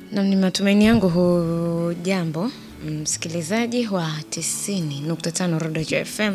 Na ni matumaini yangu hujambo msikilizaji wa tisini nukta tano Rodejo FM.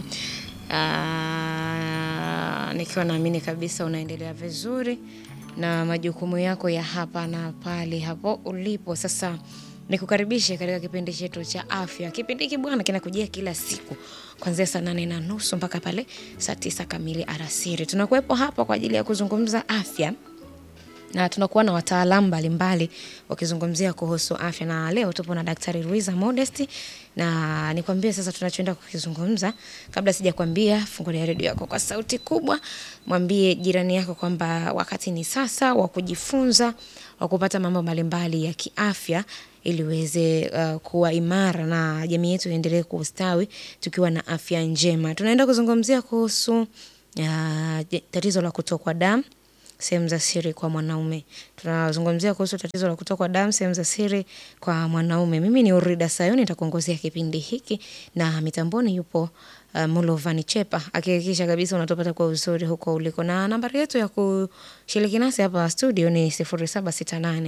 Ah, nikiwa naamini kabisa unaendelea vizuri na majukumu yako ya hapa na pale hapo ulipo. Sasa nikukaribishe katika kipindi chetu cha afya. Kipindi hiki bwana kinakujia kila siku kuanzia saa nane na nusu mpaka pale saa tisa kamili alasiri. Tunakuwepo hapa kwa ajili ya kuzungumza afya na tunakuwa na wataalamu mbalimbali wakizungumzia kuhusu afya, na leo tupo na Daktari Luiza Modest, na nikwambie sasa tunachoenda kukizungumza. Kabla sijakwambia, fungulia redio yako kwa sauti kubwa, mwambie jirani yako kwamba wakati ni sasa wa kujifunza, wa kupata mambo mbalimbali ya kiafya ili uweze uh, kuwa imara na jamii yetu iendelee kustawi tukiwa na afya njema. Tunaenda kuzungumzia kuhusu uh, tatizo la kutokwa damu sehemu za siri kwa mwanaume. Tunazungumzia kuhusu tatizo la kutokwa damu sehemu za siri kwa mwanaume. Mimi ni Urida Sayoni nitakuongozea kipindi hiki na mitamboni yupo uh, Mulovani Chepa akihakikisha kabisa unatupata kwa uzuri huko uliko, na nambari yetu ya kushiriki nasi hapa studio ni 0768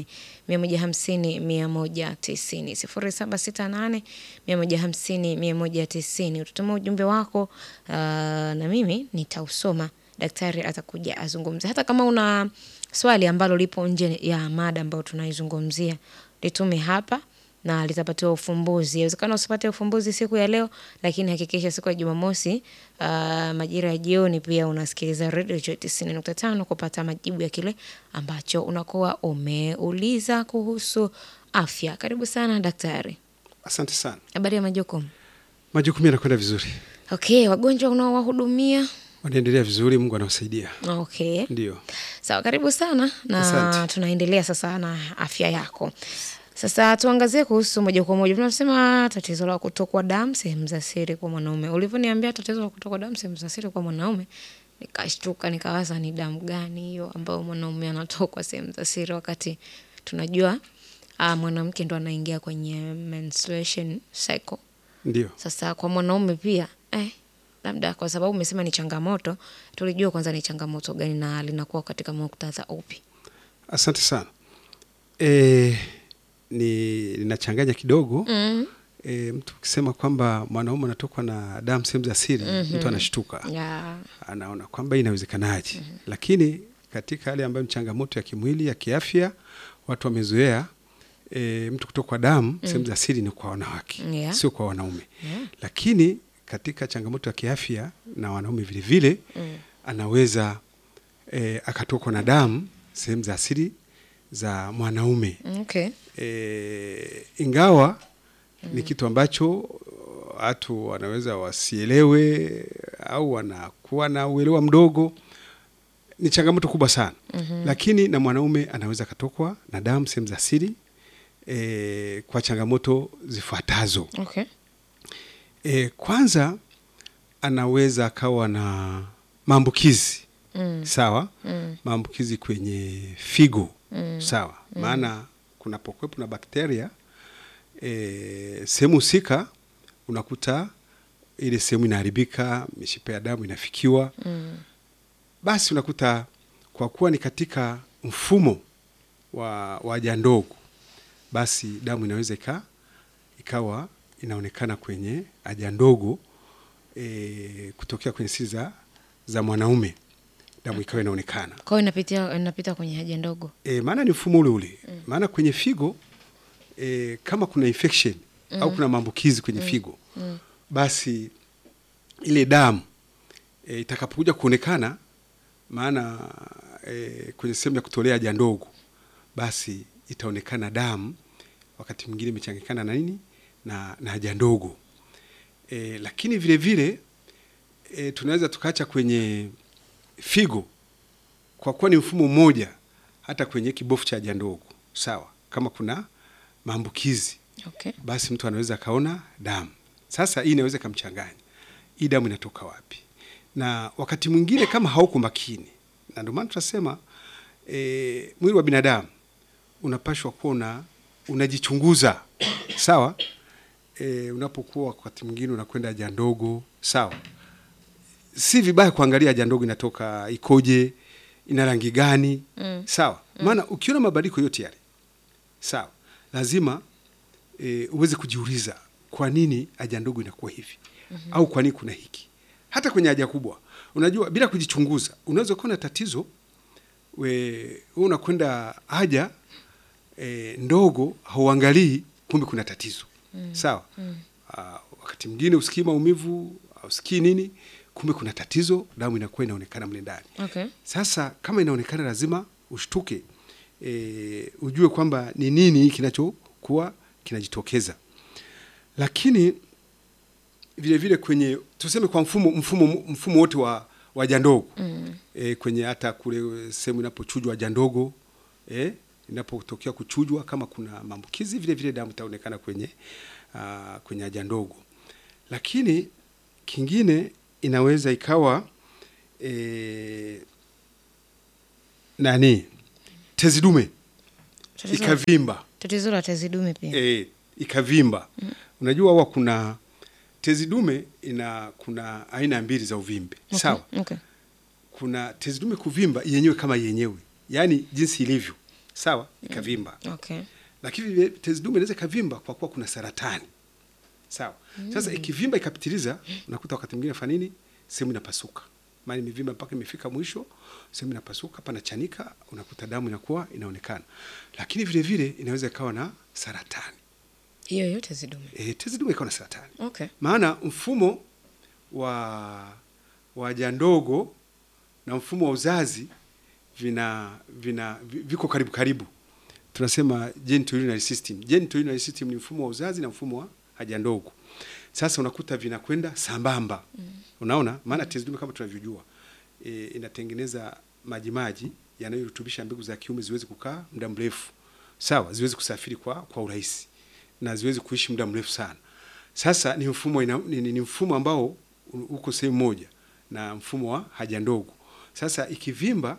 150 190 0768 150 190. Ututuma ujumbe wako uh, na mimi nitausoma daktari atakuja azungumze. Hata kama una swali ambalo lipo nje ya mada ambayo tunaizungumzia, litume hapa na litapatiwa ufumbuzi. Inawezekana usipate ufumbuzi siku ya leo, lakini hakikisha siku ya Jumamosi uh, majira ya jioni pia unasikiliza Radio Joy 90.5 kupata majibu ya kile ambacho unakuwa umeuliza kuhusu afya. Karibu sana daktari. Asante sana. Habari ya majukumu? Majukumu yanakwenda vizuri, Okay, wagonjwa unaowahudumia wanaendelea vizuri, Mungu anawasaidia. Okay. Ndio. Sawa, karibu sana na Asante. tunaendelea sasa na afya yako. Sasa tuangazie kuhusu moja kwa moja, tunasema tatizo la kutokwa damu sehemu za siri kwa mwanaume. Ulivyoniambia tatizo la kutokwa damu sehemu za siri kwa mwanaume, nikashtuka, nikawaza ni damu gani hiyo ambayo mwanaume anatokwa sehemu za siri, wakati tunajua ah, mwanamke ndo anaingia kwenye menstruation cycle. Ndio. Sasa kwa mwanaume pia eh, labda kwa sababu umesema ni changamoto, tulijua kwanza ni changamoto gani na linakuwa katika muktadha upi? Asante sana. E, ni linachanganya kidogo mm. e, mtu ukisema kwamba mwanaume anatokwa na damu sehemu za siri mtu anashtuka, ya anaona kwamba inawezekanaje, lakini katika hali ambayo ni changamoto ya kimwili ya kiafya, watu wamezoea e, mtu kutokwa damu sehemu za siri ni kwa wanawake Yeah. sio kwa wanaume Yeah. lakini katika changamoto ya kiafya na wanaume vile vile Mm. anaweza e, akatokwa na damu sehemu za asili za mwanaume okay. e, ingawa ni kitu ambacho watu wanaweza wasielewe au wanakuwa na uelewa mdogo. Ni changamoto kubwa sana mm-hmm. Lakini na mwanaume anaweza akatokwa na damu sehemu za siri e, kwa changamoto zifuatazo. Okay. E, kwanza anaweza akawa na maambukizi Mm. sawa, Mm. maambukizi kwenye figo Mm. sawa, maana kunapokuwepo na bakteria e, sehemu husika unakuta ile sehemu inaharibika, mishipa ya damu inafikiwa, Mm. basi unakuta kwa kuwa ni katika mfumo wa wa haja ndogo, basi damu inaweza ika, ikawa inaonekana kwenye haja ndogo e, kutokea kwenye siri za, za mwanaume damu ikawa inaonekana Kwa hiyo inapitia inapita kwenye haja ndogo. e, maana ni mfumo ule ule maana kwenye figo e, kama kuna infection au kuna maambukizi kwenye figo Mm. basi ile damu e, itakapokuja kuonekana maana e, kwenye sehemu ya kutolea haja ndogo basi itaonekana damu wakati mwingine imechanganyikana na nini na, na haja ndogo e, lakini vile vile e, tunaweza tukaacha kwenye figo kwa kuwa ni mfumo mmoja hata kwenye kibofu cha haja ndogo sawa kama kuna maambukizi Okay. basi mtu anaweza akaona damu. Sasa hii inaweza ikamchanganya, hii damu inatoka wapi? Na wakati mwingine kama hauko makini, na ndio maana tunasema e, mwili wa binadamu unapashwa kuwa una unajichunguza sawa. E, unapokuwa wakati mwingine unakwenda haja ndogo sawa, si vibaya kuangalia haja ndogo inatoka ikoje, ina rangi gani Mm. sawa. Maana ukiona mabadiliko yote yale sawa, lazima e, uweze kujiuliza kwa nini haja ndogo inakuwa hivi mm-hmm. au kwa nini kuna hiki. Hata kwenye haja kubwa, unajua, bila kujichunguza unaweza kuwa na tatizo we, we unakwenda haja e, ndogo hauangalii, kumbe kuna tatizo mm. sawa mm. Aa, wakati mwingine usikii maumivu usikii nini, kumbe kuna tatizo, damu inakuwa inaonekana mle ndani. Okay. Sasa kama inaonekana, lazima ushtuke, e, ujue kwamba ni nini kinachokuwa kinajitokeza. Lakini vile vile kwenye tuseme kwa mfumo mfumo mfumo wote wa haja ndogo mm. e, kwenye hata kule sehemu inapochujwa haja ndogo e, inapotokea kuchujwa, kama kuna maambukizi, vile vile damu itaonekana kwenye uh, kwenye haja ndogo. Lakini kingine inaweza ikawa e, nani tezi dume Tatizo- ikavimba Tatizo la tezi dume pia. e, ikavimba mm. Unajua huwa kuna tezi dume ina kuna aina mbili za uvimbe Okay. sawa. Okay. Kuna tezi dume kuvimba yenyewe kama yenyewe, yaani jinsi ilivyo sawa, ikavimba Okay. lakini vile tezi dume inaweza ikavimba kwa kuwa kuna saratani sawa. Sasa ikivimba ikapitiliza, unakuta wakati mwingine fanya nini, sehemu inapasuka, maana imevimba mpaka imefika mwisho, sehemu inapasuka, panachanika, unakuta damu inakuwa inaonekana. Lakini vile vile inaweza ikawa na saratani Hiyo hiyo tezi dume. e, tezi dume ikawa na saratani, Okay. maana mfumo wa wa haja ndogo na mfumo wa uzazi vina vina vi- viko karibu karibu, tunasema genitourinary system. Genitourinary system ni mfumo wa uzazi na mfumo wa haja ndogo. Sasa unakuta vinakwenda sambamba mm. Unaona, maana tezi dume kama tunavyojua e, inatengeneza majimaji yanayorutubisha mbegu za kiume ziweze kukaa muda mrefu, sawa, ziweze kusafiri kwa kwa urahisi na ziweze kuishi muda mrefu sana. Sasa ni mfumo ina, ni, ni, ni mfumo ambao u- uko sehemu moja na mfumo wa haja ndogo. Sasa ikivimba,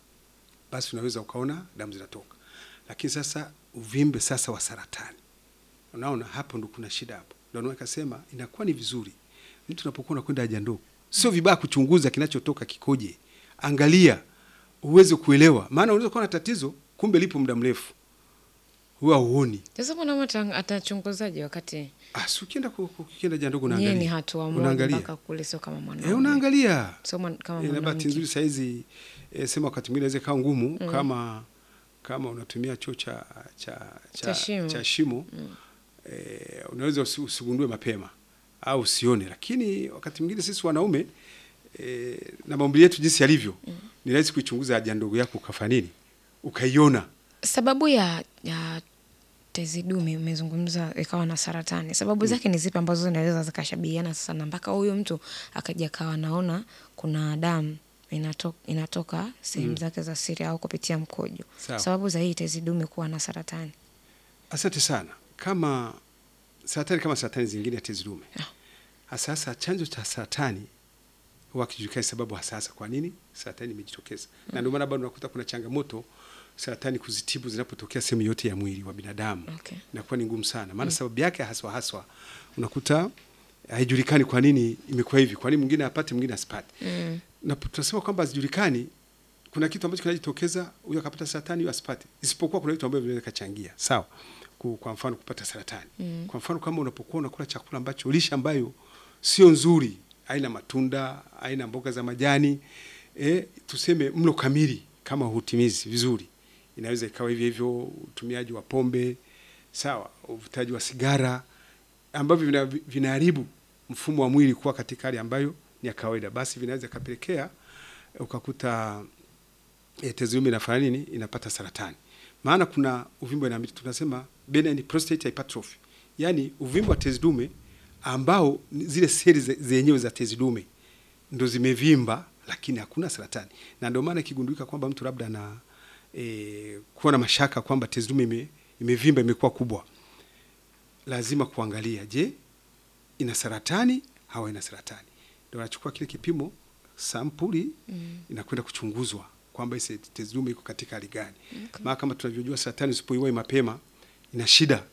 basi unaweza ukaona damu zinatoka, lakini sasa uvimbe sasa wa saratani, unaona hapo ndo kuna shida hapo. Ndio maana akasema inakuwa ni vizuri mtu unapokuwa unakwenda haja ndogo, sio vibaya kuchunguza kinachotoka kikoje, angalia uweze kuelewa, maana unaweza kuwa na tatizo kumbe lipo muda mrefu, huwa huoni. Sasa mbona ata- atachunguzaje wakati Ah, si ukienda ku- ku- ukienda haja ndogo yeye ni unaangalia, hatua moja unaangalia mpaka kule, sio kama eh, mwanaume. unaangalia Sio mwan- kama Eh, na bahati mwanamke. nzuri sahizi e, sema wakati mwingine inaweza ikawa ngumu kama kama unatumia choo cha cha Cha shimo. cha shimo e, unaweza usi- usigundue mapema au usione, lakini wakati mwingine sisi wanaume e, na maumbile yetu jinsi yalivyo ni rahisi kuichunguza haja ndogo yako ukafanya nini ukaiona. Sababu ya, ya tezi dume umezungumza ikawa na saratani, sababu zake ni zipi ambazo zinaweza zikashabihiana sasa na mpaka huyu mtu akaja akawa naona kuna damu inato, inatoka sehemu zake za siri au kupitia mkojo? Sawa. Sababu za hii tezi dume kuwa na saratani. Asante sana. Kama saratani kama saratani zingine ya tezi dume, hasa hasa chanzo cha saratani huwa kijulikani sababu hasa hasa kwa nini saratani imejitokeza, na ndio maana bado unakuta kuna changamoto saratani kuzitibu zinapotokea sehemu yote ya mwili wa binadamu Okay. inakuwa ni ngumu sana, maana sababu yake haswa haswa unakuta haijulikani kwa nini imekuwa hivi, kwa nini mwingine apate mwingine asipate. Mm. Na tunasema kwamba hazijulikani, kuna kitu ambacho kinajitokeza, huyo akapata saratani, huyo asipate, isipokuwa kuna vitu ambavyo vinaweza kachangia. Sawa, Ku- kwa mfano kupata saratani Mm. kwa mfano kama unapokuwa unakula chakula ambacho lishe ambayo sio nzuri, aina matunda, aina mboga za majani, e, tuseme mlo kamili kama hutimizi vizuri, inaweza ikawa hivyo hivyo utumiaji wa pombe, sawa, uvutaji wa sigara ambavyo vina- vinaharibu mfumo wa mwili kuwa katika hali ambayo ni ya kawaida, basi vinaweza kapelekea ukakuta e, tezi dume inafanya nini, inapata saratani. Maana kuna uvimbe na tunasema benign prostate hypertrophy, yaani uvimbe wa tezi dume ambao ni zile seli ze- zenyewe za tezi dume ndo zimevimba, lakini hakuna saratani, na ndio maana ikigundulika kwamba mtu labda ana e, kuwa na mashaka kwamba tezi dume ime, imevimba imekuwa kubwa, lazima kuangalia, je, ina saratani au ina saratani? Ndio anachukua kile kipimo sampuli Mm. inakwenda kuchunguzwa kwamba ise tezi dume iko katika hali gani. Okay. Maana kama tunavyojua saratani usipoiwai mapema ina shida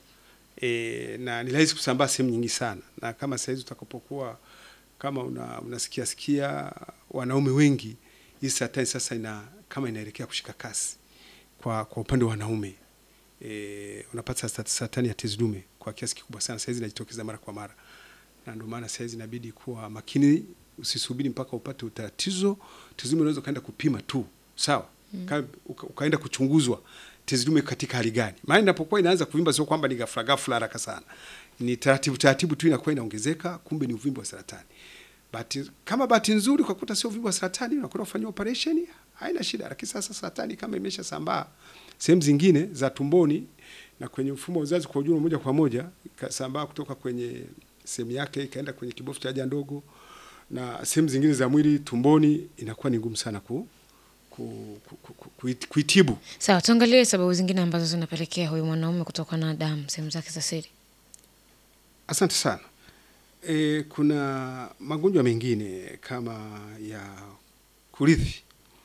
e, na ni rahisi kusambaa sehemu nyingi sana, na kama sahizi utakapokuwa kama una, unasikia sikia wanaume wengi, hii saratani sasa ina kama inaelekea kushika kasi kwa, kwa upande wa wanaume e, unapata sat- saratani ya tezi dume kwa kiasi kikubwa sana, saizi inajitokeza mara kwa mara, na ndio maana saizi inabidi kuwa makini, usisubiri mpaka upate utatizo. Tezi dume unaweza ukaenda kupima tu, sawa mm. uka, ukaenda kuchunguzwa tezi dume katika hali gani, maana inapokuwa inaanza kuvimba, sio kwamba ni ghafla ghafla haraka sana, ni taratibu taratibu tu inakuwa inaongezeka, kumbe ni uvimbe wa saratani. Bahati, kama bahati nzuri kwa kuta sio uvimbe wa saratani, unakwenda kufanyia operation, haina shida. Lakini sasa saratani kama imesha sambaa sehemu zingine za tumboni na kwenye mfumo wa uzazi kwa ujumla, moja kwa moja ikasambaa kutoka kwenye sehemu yake ikaenda kwenye kibofu cha haja ndogo na sehemu zingine za mwili tumboni, inakuwa ni ngumu sana ku, ku, ku, ku, ku, kuit- kuitibu. Sawa, tuangalie sababu zingine ambazo zinapelekea huyu mwanaume kutokwa na damu sehemu zake za siri. Asante sana. E, kuna magonjwa mengine kama ya kurithi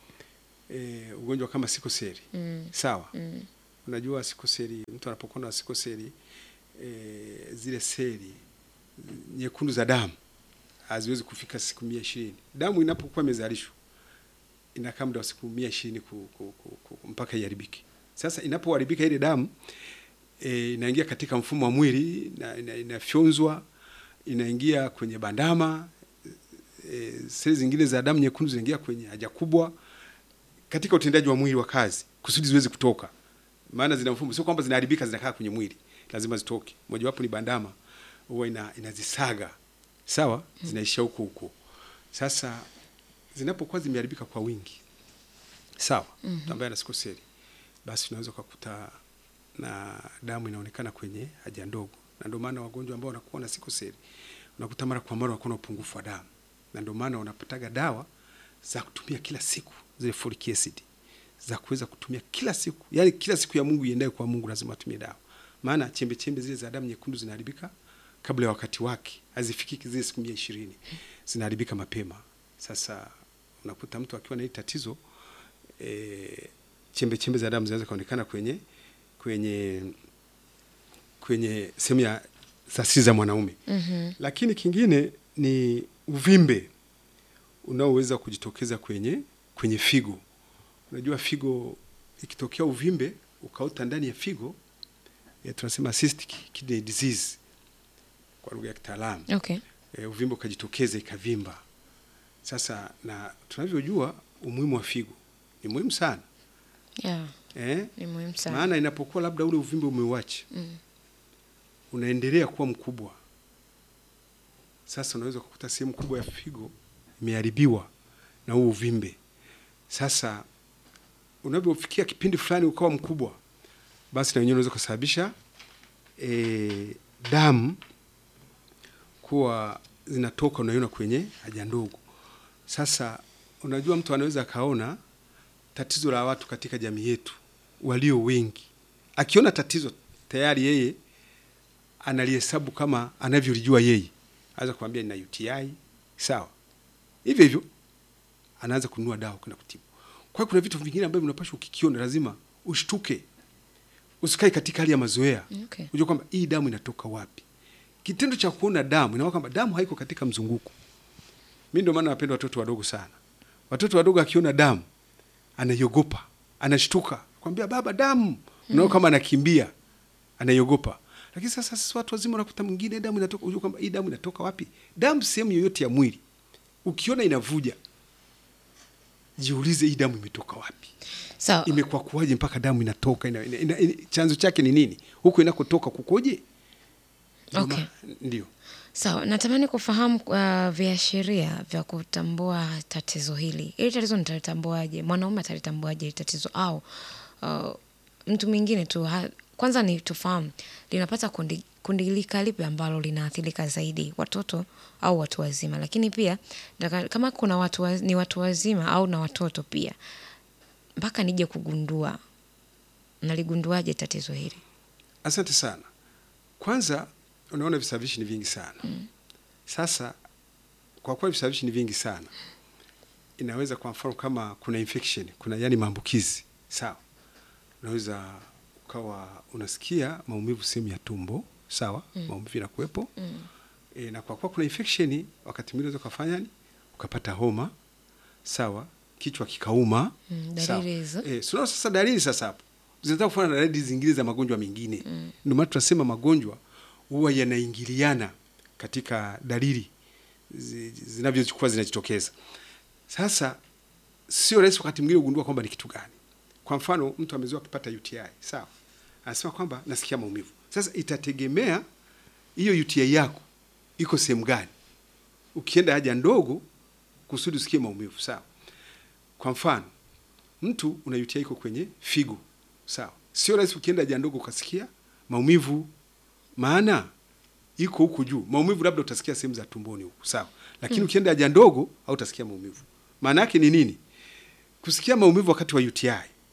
e, ugonjwa kama sikoseli Mm. sawa. Mm. Unajua sikoseli, mtu anapokuwa na sikoseli e, zile seli nyekundu za damu haziwezi kufika siku mia ishirini. Damu inapokuwa imezalishwa inakaa muda wa siku mia ishirini ku, ku, ku, ku, mpaka iharibike. Sasa inapoharibika ile damu e, inaingia katika mfumo wa mwili na, ina, inafyonzwa inaingia kwenye bandama e, seli zingine za damu nyekundu zinaingia kwenye haja kubwa katika utendaji wa mwili wa kazi kusudi ziweze kutoka, maana zina mfumo, sio kwamba zinaharibika zinakaa kwenye mwili, lazima zitoke. Mojawapo ni bandama, huwa ina, inazisaga sawa, zinaishia huko huko. Sasa zinapokuwa zimeharibika kwa wingi sawa, mm -hmm. ambaye ana sikoseli, basi unaweza ukakuta na damu inaonekana kwenye haja ndogo, na ndio maana wagonjwa ambao wanakuwa na sikoseli unakuta mara kwa mara wanakuwa na upungufu wa damu, na ndio maana wanapataga dawa za kutumia kila siku zile folic acid za kuweza kutumia kila siku, yani kila siku ya Mungu iendaye kwa Mungu lazima atumie dawa, maana chembe chembe zile za damu nyekundu zinaharibika kabla ya wakati wake, hazifikiki zile siku mia ishirini, zinaharibika mapema. Sasa unakuta mtu akiwa na hili tatizo e, chembe chembe za damu zinaweza kuonekana kwenye kwenye kwenye sehemu ya za siri za mwanaume Mhm. lakini kingine ni uvimbe unaoweza kujitokeza kwenye kwenye figo. Unajua figo ikitokea uvimbe ukaota ndani ya figo ya tunasema cystic kidney disease kwa lugha ya kitaalamu. Okay. E, uvimbe ukajitokeza ikavimba. Sasa na tunavyojua umuhimu wa figo ni muhimu sana Yeah, eh? ni muhimu sana. Maana inapokuwa labda ule uvimbe umeuacha Mm. unaendelea kuwa mkubwa, sasa unaweza kukuta sehemu kubwa ya figo imeharibiwa na huo uvimbe. Sasa unavyofikia kipindi fulani ukawa mkubwa, basi na wenyewe unaweza kusababisha e, damu kuwa zinatoka, unaiona kwenye haja ndogo. Sasa unajua, mtu anaweza akaona tatizo la watu katika jamii yetu walio wengi, akiona tatizo tayari yeye analihesabu kama anavyolijua yeye, anaweza kumwambia nina UTI sawa, hivyo hivyo anaanza kununua dawa kwenda kutibu. Kwa hiyo kuna vitu vingine ambavyo unapaswa ukikiona, lazima ushtuke, usikae katika hali ya mazoea, Okay. ujue kwamba hii damu inatoka wapi. Kitendo cha kuona damu inaona kwamba damu haiko katika mzunguko. Mimi ndio maana napenda watoto wadogo sana. Watoto wadogo akiona damu anaiogopa, anashtuka, kwambia baba, damu. Unaona kama anakimbia, anaiogopa. Lakini sasa sisi watu wazima unakuta mwingine damu inatoka, unajua kwamba hii damu inatoka wapi? Damu sehemu yoyote ya mwili ukiona inavuja, jiulize hii damu imetoka wapi? Sawa. Imekuwa kuwaje mpaka damu inatoka? Ina, ina, ina, ina, chanzo chake ni nini? Huko inakotoka kukoje? Ndio Okay. ma- Ndio. Sawa, natamani kufahamu uh, viashiria vya kutambua tatizo hili. Hili tatizo nitalitambuaje? Mwanaume atalitambuaje hili tatizo au uh, mtu mwingine tu ha, kwanza ni tufahamu linapata kundi, kundi lika lipi ambalo linaathirika zaidi, watoto au watu wazima? Lakini pia nataka- kama kuna watu wa, ni watu wazima au na watoto pia, mpaka nije kugundua, naligunduaje tatizo hili? Asante sana. Kwanza unaona visababishi ni vingi sana. Sasa kwa kuwa visababishi ni vingi sana, inaweza kwa mfano kama kuna infection, kuna yani maambukizi, sawa, unaweza ukawa unasikia maumivu sehemu ya tumbo, sawa, maumivu yanakuwepo e, na kwa kuwa kuna infection, wakati mwingine unaweza ukafanya ni ukapata homa, sawa, kichwa kikauma, Mm, sawa. dalili hizo. E, sasa sasa dalili sasa hapo zinataka kufanana na dalili zingine za magonjwa mengine. Ndio maana tunasema magonjwa huwa yanaingiliana katika dalili zi- zinavyokuwa zinajitokeza. Sasa sio rahisi wakati mwingine kugundua kwamba ni kitu gani. Kwa mfano, mtu amezoea kupata UTI, sawa, anasema kwamba nasikia maumivu. Sasa itategemea hiyo UTI yako iko sehemu gani. Ukienda haja ndogo kusudi usikie maumivu, sawa. Kwa mfano, mtu una UTI iko kwenye figo, sawa, sio rahisi ukienda haja ndogo ukasikia maumivu, maana iko huku juu. Maumivu labda utasikia sehemu za tumboni huku, sawa, lakini ukienda haja ndogo hautasikia maumivu. Maana yake ni nini? Kusikia maumivu wakati wa UTI,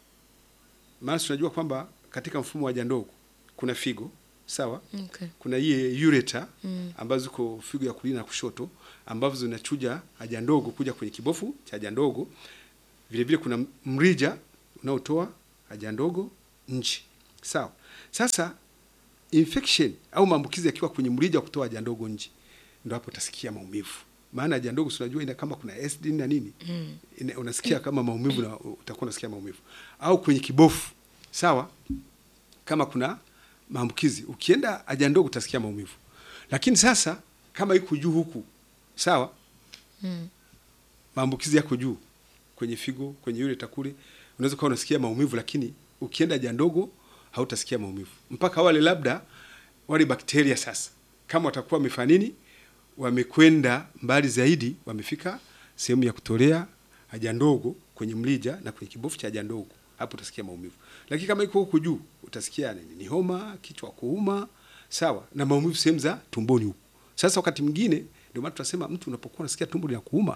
maana tunajua kwamba katika mfumo wa haja ndogo kuna figo, sawa, Okay. kuna hii ureter ambazo ziko figo ya kulia na kushoto ambazo zinachuja haja ndogo kuja kwenye kibofu cha haja ndogo. Vile vile kuna mrija unaotoa haja ndogo nje, sawa. Sasa infection au maambukizi yakiwa kwenye mrija wa kutoa haja ndogo nje, ndio hapo utasikia maumivu. Maana haja ndogo si unajua ina kama kuna acid na nini ina, unasikia kama maumivu na utakuwa unasikia maumivu, au kwenye kibofu, sawa kama kuna maambukizi ukienda haja ndogo utasikia maumivu, lakini sasa kama iko juu huku, sawa, Mm. maambukizi yako juu kwenye figo, kwenye yule takule, unaweza kuwa unasikia maumivu, lakini ukienda haja ndogo hautasikia maumivu, mpaka wale labda wale bakteria sasa, kama watakuwa wamefanya nini, wamekwenda mbali zaidi, wamefika sehemu ya kutolea haja ndogo kwenye mlija na kwenye kibofu cha haja ndogo, hapo utasikia maumivu. Lakini kama iko huku juu, utasikia nini? Ni homa, kichwa kuuma, sawa, na maumivu sehemu za tumboni huku. Sasa wakati mwingine, ndio maana tunasema mtu unapokuwa unasikia tumbo linakuuma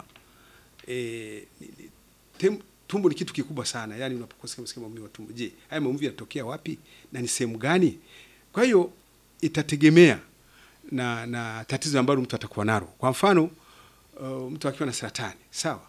eh, ni- ni- tem- tumbo ni kitu kikubwa sana. Yani unapokuwa sikia sikia maumivu ya tumbo, je, haya maumivu yanatokea wapi na ni sehemu gani? Kwa hiyo itategemea na na tatizo ambalo mtu atakuwa nalo. Kwa mfano uh, mtu akiwa na saratani sawa,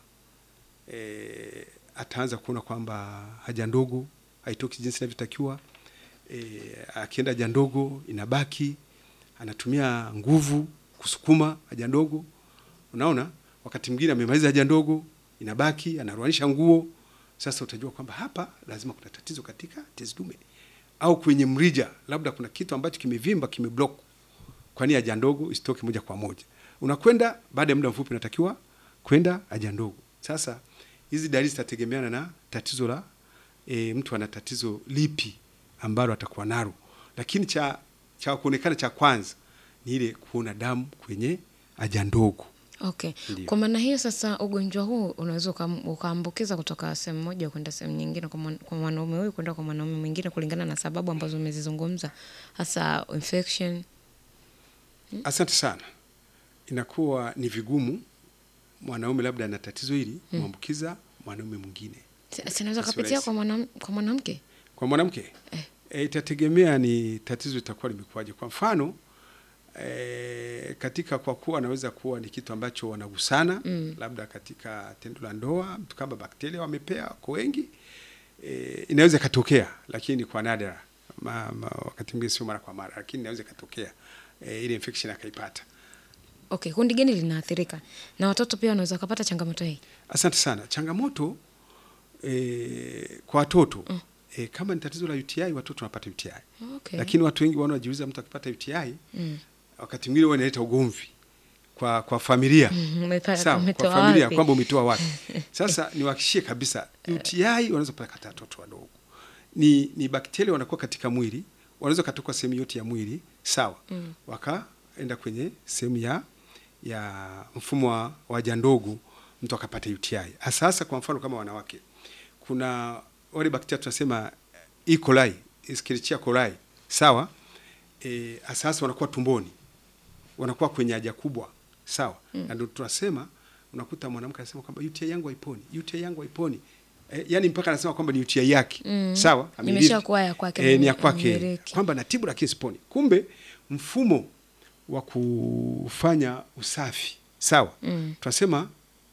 e, ataanza kuona kwamba haja ndogo haitoki jinsi inavyotakiwa. E, akienda haja ndogo inabaki, anatumia nguvu kusukuma haja ndogo. Unaona, wakati mwingine amemaliza haja ndogo inabaki, anaruanisha nguo. Sasa utajua kwamba hapa lazima kuna tatizo katika tezi dume au kwenye mrija, labda kuna kitu ambacho kimevimba kimeblock kwani haja ndogo isitoke moja kwa moja. Unakwenda baada ya muda mfupi, unatakiwa kwenda haja ndogo. Sasa hizi dalili zitategemeana na tatizo la e, mtu ana tatizo lipi ambalo atakuwa nalo, lakini cha cha kuonekana cha kwanza ni ile kuona damu kwenye haja ndogo. Okay. Ndiyo. Kwa maana hiyo sasa ugonjwa huu unaweza ukam- ukaambukiza kutoka sehemu moja kwenda sehemu nyingine kwa mwan- kwa mwanaume huyu kwenda kwa mwanaume mwingine kulingana na sababu ambazo umezizungumza hasa infection. Asante sana. Inakuwa ni vigumu mwanaume labda ana tatizo hili kumwambukiza mwanaume mwingine. Si- Sinaweza Sio kapitia rahisi. kwa mwanam- kwa mwanamke? Kwa mwanamke Eh. e, itategemea ni tatizo litakuwa limekuwaje. Kwa mfano e, katika kwa kuwa anaweza kuwa ni kitu ambacho wanagusana Mm. labda katika tendo la ndoa, mtu kama bakteria wamepea kwa wengi e, inaweza ikatokea, lakini kwa nadra ma, ma, wakati mwingine sio mara kwa mara, lakini inaweza ikatokea e, ile infection akaipata. Okay, kundi gani linaathirika? Na watoto pia wanaweza wakapata changamoto hii? Asante sana. Changamoto e, kwa watoto Mm. e, kama ni tatizo la UTI, watoto wanapata UTI Okay. lakini watu wengi wanaojiuliza mtu akipata UTI Mm. wakati mwingine huwa inaleta ugomvi kwa kwa familia Mhm, umepata- sawa, umetoa kwa familia wapi? kwamba umetoa wapi. Sasa niwahakikishie kabisa UTI wanaweza kupata watoto wadogo, ni ni bakteria wanakuwa katika mwili, wanaweza katoka sehemu yote ya mwili sawa, Mm. wakaenda kwenye sehemu ya ya mfumo wa wa haja ndogo, mtu akapata UTI. Hasa hasa kwa mfano kama wanawake, kuna wale bakteria tunasema E. coli, Escherichia coli sawa, eh, hasa hasa wanakuwa tumboni wanakuwa kwenye haja kubwa sawa mm. na ndio tunasema unakuta mwanamke anasema kwamba UTI yangu haiponi, UTI yangu haiponi e, yani mpaka anasema kwamba ni UTI yake Mm. sawa, amerithi. Imeshakuwa ya kwake, e, ni ya kwake amerithi. kwamba natibu lakini siponi. Kumbe mfumo wa kufanya usafi sawa Mm. tunasema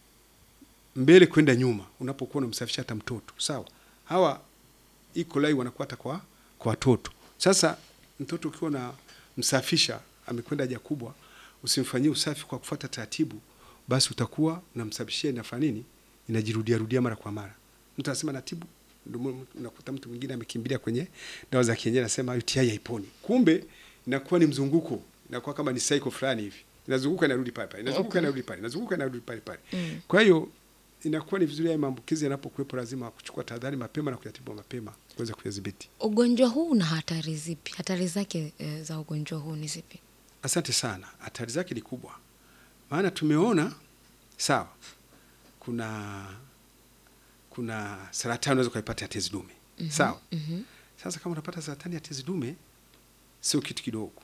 mbele kwenda nyuma, unapokuwa unamsafisha hata mtoto sawa, hawa E. coli wanakuwa hata kwa kwa watoto. Sasa mtoto ukiwa na msafisha amekwenda haja kubwa, usimfanyie usafi kwa kufuata taratibu, basi utakuwa unamsafishia inafanya nini, inajirudia rudia mara kwa mara. Mtu anasema natibu Ndio maana unakuta mtu mwingine amekimbilia kwenye dawa za kienyeji, anasema UTI haiponi, kumbe inakuwa ni mzunguko, inakuwa kama ni cycle fulani hivi, inazunguka inarudi pale pale, inazunguka Okay. inarudi pale, inazunguka inarudi pale pale. Mm. Kwa hiyo inakuwa ni vizuri haya maambukizi yanapokuwepo, lazima kuchukua tahadhari mapema na kuyatibu mapema kuweza kuyadhibiti. Ugonjwa huu una hatari zipi? Hatari zake e, za ugonjwa huu ni zipi? Asante sana. Hatari zake ni kubwa, maana tumeona sawa, kuna kuna saratani unaweza ukaipata ya tezi dume sawa. Mhm. Sasa kama unapata saratani ya tezi dume, sio kitu kidogo,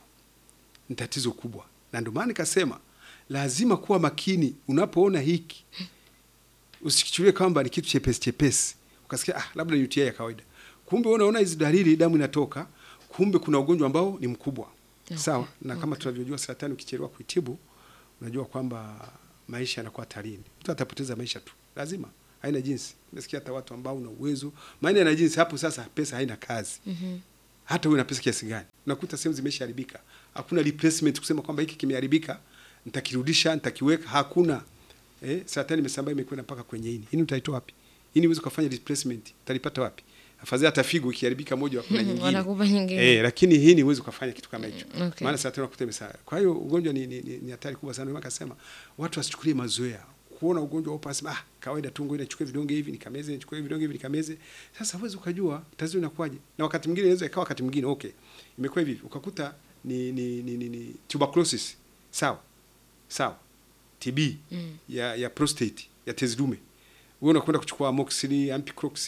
ni tatizo kubwa, na ndio maana nikasema lazima kuwa makini unapoona hiki, usikichukulie kwamba ni kitu chepesi chepesi, ukasikia ah, labda ni UTI ya kawaida. Kumbe wewe unaona hizi dalili, damu inatoka, kumbe kuna ugonjwa ambao ni mkubwa Okay, sawa. Na kama tunavyojua saratani, ukichelewa kuitibu, unajua kwamba maisha yanakuwa hatarini, mtu atapoteza maisha tu, lazima, haina jinsi. Umesikia hata watu ambao una uwezo, maana yana jinsi hapo. Sasa pesa haina kazi Mhm. hata uwe na pesa kiasi gani, unakuta sehemu zimeshaharibika, hakuna replacement kusema kwamba hiki kimeharibika nitakirudisha nitakiweka, hakuna. Eh, saratani imesambaa imekwenda mpaka kwenye ini. Ini utaitoa wapi? Ini uweze kufanya replacement, utalipata wapi? Afadhali hata figo ikiharibika moja wa kuna Mhm, nyingine. wanakupa nyingine. Eh, lakini hii ni uweze kufanya kitu kama hicho. Mm, okay. Maana saratani unakuta imesambaa. Kwa hiyo ugonjwa ni ni, ni, ni hatari kubwa sana. Ndio maana akasema watu wasichukulie mazoea. Kuona ugonjwa upo asema ah, kawaida tu ngoja nichukue vidonge hivi nikameze, nichukue vidonge hivi nikameze. Sasa huwezi ukajua tatizo linakuwaje. Na wakati mwingine inaweza ikawa wakati mwingine okay. Imekuwa hivi ukakuta ni ni ni, ni, ni tuberculosis. Sawa. Sawa. TB Mm. ya ya prostate ya tezi dume. Wewe unakwenda kuchukua amoxicillin, ampiclox,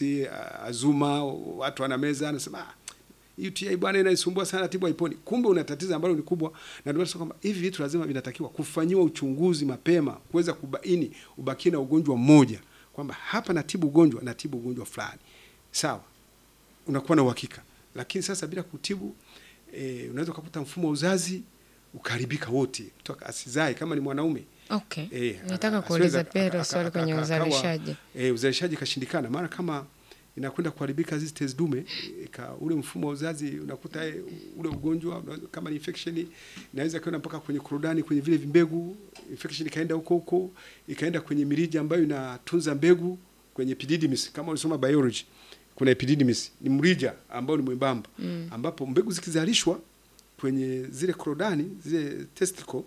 azuma, watu wanameza anasema ah, UTI bwana inaisumbua sana, tibu haiponi. Kumbe una tatizo ambalo ni kubwa, na ndio maana tunasema kwamba hivi vitu lazima vinatakiwa kufanyiwa uchunguzi mapema, kuweza kubaini ubakie na ugonjwa mmoja, kwamba hapa natibu ugonjwa, natibu ugonjwa fulani, sawa, unakuwa na uhakika. Lakini sasa bila kutibu e, unaweza ukakuta mfumo wa uzazi ukaharibika wote, mtu asizae kama ni mwanaume Okay. Eh, Nataka aka- kuuliza asiweza- pia hilo aka- swali aka- kwenye aka- akawa- uzalishaji. eh, uzalishaji ikashindikana, maana kama inakwenda kuharibika hizi tezi dume ika, ule mfumo wa uzazi unakuta eh, ule ugonjwa unaweza- kama ni infection inaweza kwenda mpaka kwenye korodani kwenye vile vimbegu, infection ikaenda huko huko ikaenda kwenye mirija ambayo inatunza mbegu kwenye epididymis. Kama ulisoma biology, kuna epididymis ni mrija ambao ni mwembamba Mm. ambapo mbegu zikizalishwa kwenye zile korodani zile testicle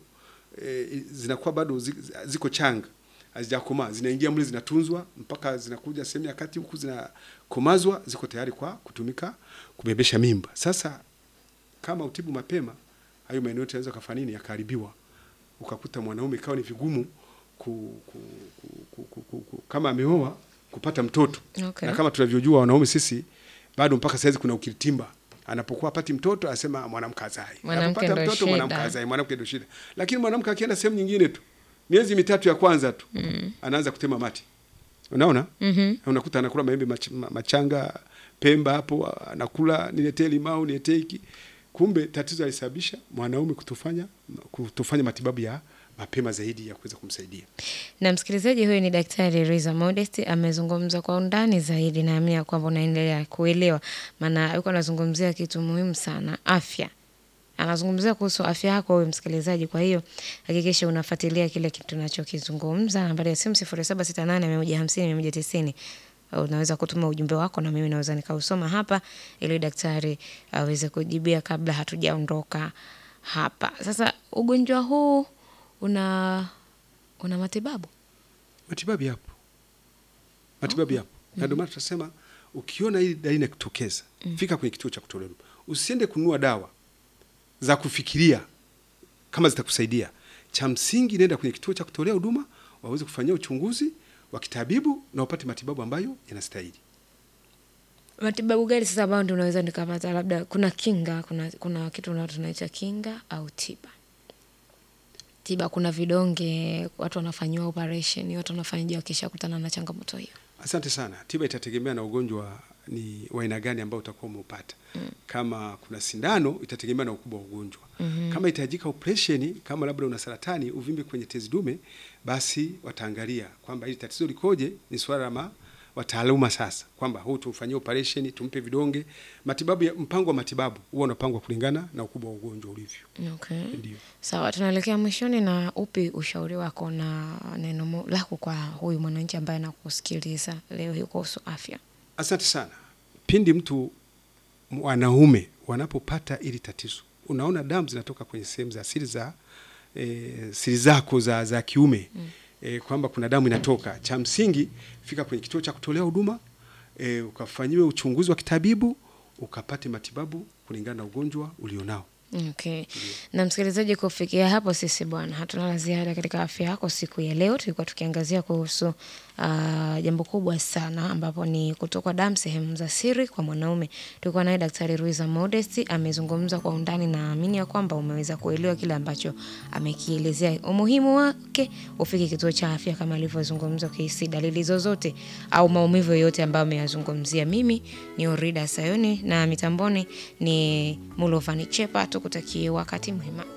e, zinakuwa bado zi- ziko changa hazijakomaa, zinaingia mle, zinatunzwa mpaka zinakuja sehemu ya kati huku zinakomazwa, ziko tayari kwa kutumika kubebesha mimba. Sasa kama utibu mapema, hayo maeneo yote yanaweza kufanya nini, yakaharibiwa, ukakuta mwanaume ikawa ni vigumu ku, ku, ku, ku, ku, ku, ku, kama ameoa kupata mtoto Okay. na kama tunavyojua wanaume sisi bado mpaka saizi kuna ukiritimba anapokuwa apati mtoto anasema mwanamke azai, Mwanamke anapopata ndo mtoto mwanamke shida. azai, mwanamke ndio shida. Lakini mwanamke akienda sehemu nyingine tu miezi mitatu ya kwanza tu Mm. anaanza kutema mate, unaona Mhm. unakuta anakula maembe mach, ma- machanga Pemba hapo anakula, niletee limau, niletee hiki. Kumbe tatizo alisababisha mwanaume kutofanya kutofanya matibabu ya mapema zaidi ya kuweza kumsaidia. Na msikilizaji, huyu ni Daktari Riza Modest amezungumza kwa undani zaidi, naamini ya kwamba unaendelea kuelewa, maana yuko anazungumzia kitu muhimu sana, afya. Anazungumzia kuhusu afya yako wewe msikilizaji. Kwa hiyo hakikisha unafuatilia kile kitu tunachokizungumza. Nambari ya simu 0768150190 unaweza kutuma ujumbe wako na mimi naweza nikausoma hapa ili daktari aweze kujibia kabla hatujaondoka hapa. Sasa ugonjwa huu una una matibabu? Matibabu yapo, matibabu yapo, na ndio maana tunasema ukiona hili dalili inakutokeza, fika kwenye kituo cha kutolea huduma. Usiende kununua dawa za kufikiria kama zitakusaidia. Cha msingi, nenda kwenye kituo cha kutolea huduma waweze kufanyia uchunguzi wa kitabibu na upate matibabu ambayo yanastahili. Matibabu gani sasa ambayo ndio unaweza nikapata? Labda kuna kinga, kuna, kuna kitu na tunaita kinga au tiba. Tiba kuna vidonge, watu wanafanyiwa operation, watu wanafanyiwa wakishakutana na changamoto hiyo. Asante sana. Tiba itategemea na ugonjwa ni wa aina gani ambao utakuwa umeupata. Kama kuna sindano, itategemea na ukubwa wa ugonjwa. Kama itahitajika operation, kama labda una saratani, uvimbe kwenye tezi dume, basi wataangalia kwamba hili tatizo likoje. Ni swala la ma- wataaluma sasa, kwamba huu tumfanyie operation, tumpe vidonge. Matibabu ya mpango wa matibabu huwa unapangwa kulingana na ukubwa wa ugonjwa ulivyo. Okay. Ndio. Sawa, tunaelekea mwishoni, na upi ushauri wako na neno mo- lako kwa huyu mwananchi ambaye anakusikiliza leo hii kuhusu afya? Asante sana. Pindi mtu wanaume wanapopata ili tatizo, unaona damu zinatoka kwenye sehemu za siri za e, siri zako za, za kiume mm. E, kwamba kuna damu inatoka, cha msingi fika kwenye kituo cha kutolea huduma e, ukafanyiwe uchunguzi wa kitabibu ukapate matibabu kulingana na ugonjwa ulionao. Okay. Na msikilizaji, kufikia hapo sisi bwana hatuna la ziada katika afya yako siku ya leo. Tulikuwa tukiangazia kuhusu uh, jambo kubwa sana ambapo ni kutokwa damu sehemu za siri kwa mwanaume. Tulikuwa naye Daktari Ruiza Modesti amezungumza kwa undani, na naamini ya kwamba umeweza kuelewa kile ambacho amekielezea. Umuhimu wake, ufike kituo cha afya kama alivyozungumza, ukihisi dalili zozote au maumivu yoyote ambayo ameyazungumzia. Mimi ni Orida Sayoni na mitamboni ni Mulovani Chepa. Tukutakie wakati mwema.